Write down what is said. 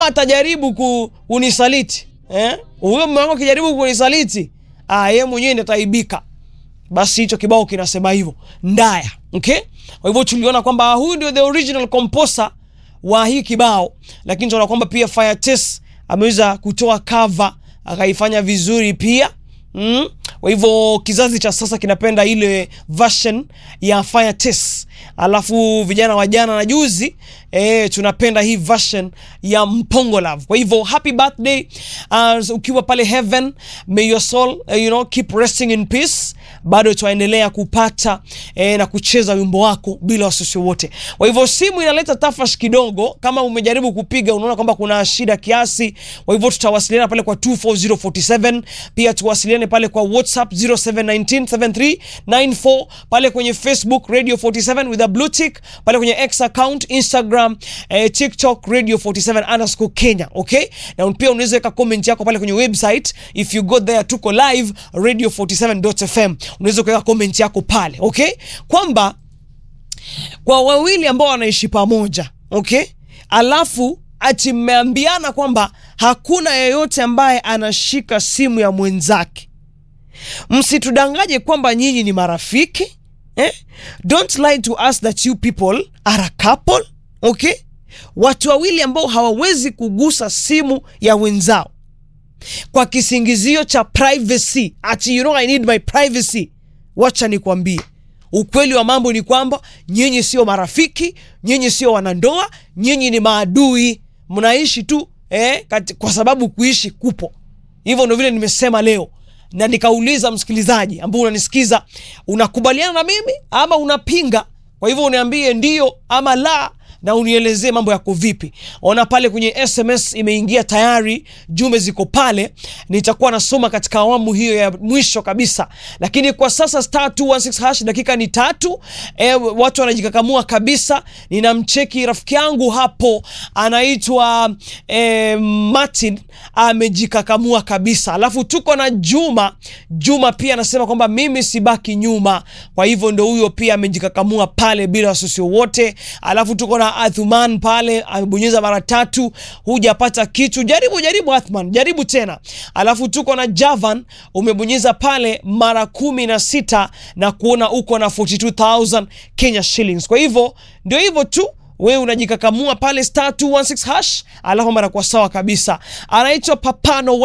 atajaribu ku, kunisaliti eh? Huyo mume wangu akijaribu kunisaliti, ah, yeye mwenyewe ndiye ataibika. Basi hicho kibao kinasema hivyo ndaya. Okay, kwa hivyo tuliona kwamba huyu ndio the original composer wa hii kibao, lakini tunaona kwamba pia Fire Test ameweza kutoa cover akaifanya vizuri pia mm. Kwa hivyo kizazi cha sasa kinapenda ile version ya Fire Test, alafu vijana wa jana na juzi eh, tunapenda hii version ya Mpongo Love. Kwa hivyo happy birthday uh, ukiwa pale heaven, may your soul uh, you know keep resting in peace. Bado twaendelea kupata eh, na kucheza wimbo wako bila wasiwasi wote. Kwa hivyo simu inaleta tafash kidogo, kama umejaribu kupiga unaona kwamba kuna shida kiasi. Kwa hivyo tutawasiliana pale kwa 24047 pia tuwasiliane pale kwa WhatsApp 07197394 pale kwenye Facebook Radio 47 with a blue tick pale kwenye X account Instagram eh, TikTok Radio 47 underscore Kenya okay, na pia unaweza weka comment yako pale kwenye website if you go there, tuko live radio 47.fm, unaweza kuweka comment yako pale okay, kwamba kwa wawili ambao wanaishi pamoja okay, alafu ati mmeambiana kwamba hakuna yeyote ambaye anashika simu ya mwenzake msitudangaje kwamba nyinyi ni marafiki eh? Don't lie to us that you people are a couple okay? Watu wawili ambao hawawezi kugusa simu ya wenzao kwa kisingizio cha privacy, ati you know I need my privacy. Wacha nikwambie ukweli wa mambo ni kwamba nyinyi sio marafiki, nyinyi sio wanandoa, nyinyi ni maadui, mnaishi tu eh, kati, kwa sababu kuishi kupo hivyo. Ndo vile nimesema leo na nikauliza msikilizaji ambao unanisikiza, unakubaliana na mimi ama unapinga? Kwa hivyo uniambie ndio ama la, na unielezee mambo yako vipi. Ona pale kwenye SMS imeingia tayari, jumbe ziko pale, nitakuwa nasoma katika awamu hiyo ya mwisho kabisa, lakini kwa sasa star 216 hash, dakika ni tatu. E, watu wanajikakamua kabisa. Ninamcheki rafiki yangu hapo anaitwa e, Martin amejikakamua kabisa, alafu tuko na Juma. Juma pia anasema kwamba mimi sibaki nyuma, kwa hivyo ndo huyo pia amejikakamua pale bila wasiwasi wote, alafu tuko na Athman pale amebonyeza mara tatu, hujapata kitu. Jaribu jaribu, Athman, jaribu tena. Alafu tuko na Javan umebonyeza pale mara kumi na sita na kuona uko na 42000 Kenya shillings. Kwa hivyo ndio hivyo tu wewe unajikakamua pale star 216 hash, alafu mara kwa sawa kabisa. Anaitwa Papano